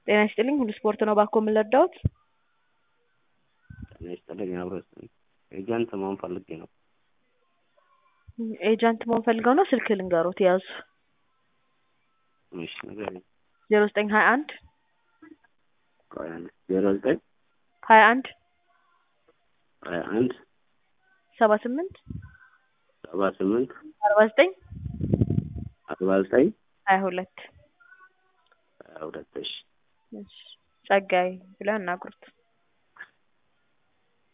ጤና ይስጥልኝ ሁሉ ስፖርት ነው ባኮ የምንረዳዎት? ጤና ይስጥልኝ አብሮ ይስጥልኝ። ኤጀንት መሆን ፈልጌ ነው። ኤጀንት መሆን ፈልገው ነው? ስልክ ልንገሮት ያዙ። እሺ ንገረኝ። ዜሮ ዘጠኝ ሀያ አንድ ቆይ አንዴ ዜሮ ዘጠኝ ሀያ አንድ ሀያ አንድ ሰባ ስምንት ሰባ ስምንት አርባ ዘጠኝ አርባ ዘጠኝ ሀያ ሁለት ሀያ ሁለት እሺ ጸጋዬ ብለው ያናግሩት።